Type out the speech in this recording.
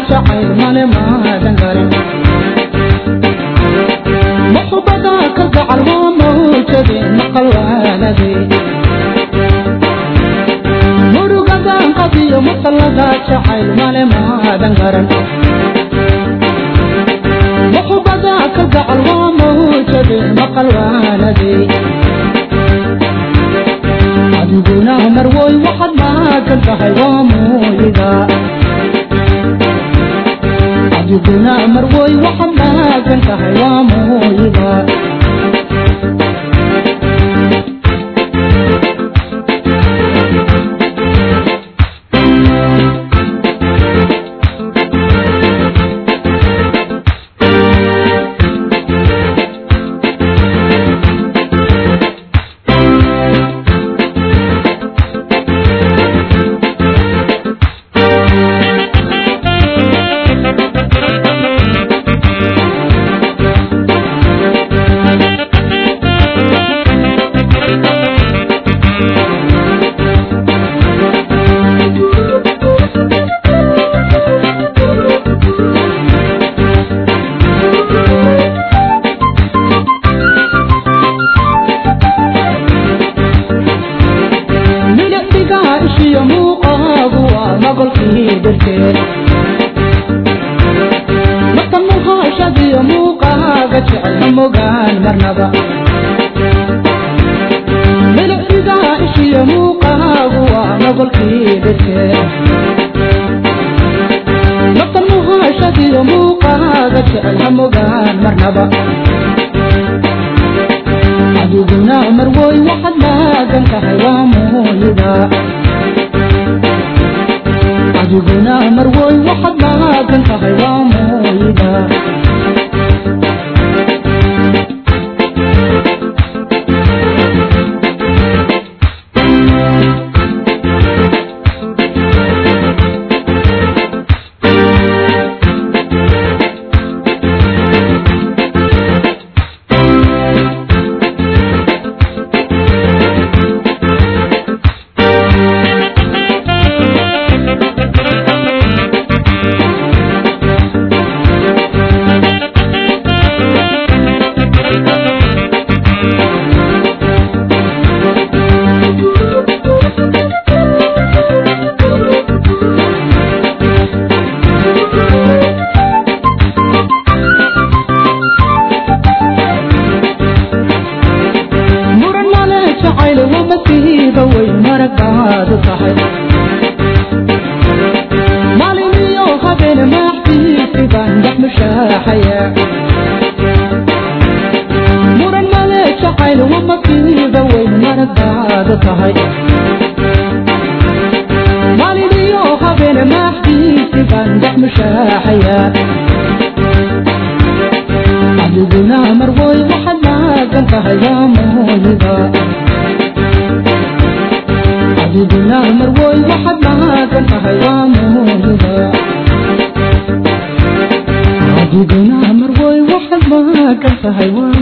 jacayl male maadan garin muxubada ka gacal waa mawjade maqal waanade murugadan qabiyo muqallada jacayl male maadan garan muxubada ka gacal waa mawjade maqal waanade adiguna marwoy waxaad maagan tahay waa mooyida adiguna marwoy waxaad maagan tahay waa mooyida milicdiga ishiyo muuqaagu waa magolkii dhirkeed marka muhaashadiyo muuqaaga jecel ha mogaan marnaba milicdiga ishiyo muuqaagu waa magolkii dhirkeed marka muhaashadiyo muuqaaga jecel ha mogaan marnaba adiguna marwoy waxaad maagan tahay waa mooyida adiguna marwoy waxaad maagan tahay waa mooyida muran male jacayl wama siiba way maragaadu tahay maaliniyo habeen maaxdiisi baan dhex mushaaxaya muran male jacayl wama siiba way maragaadu tahay maaliniyo habeen maaxdiisi baan dhex mushaaxaya adiguna marwoy waxaad maagan tahay waa mooyida adiguna marwoy waxaad maagan tahay waa mooyida adiguna marwoy waxaad maagan tahay waa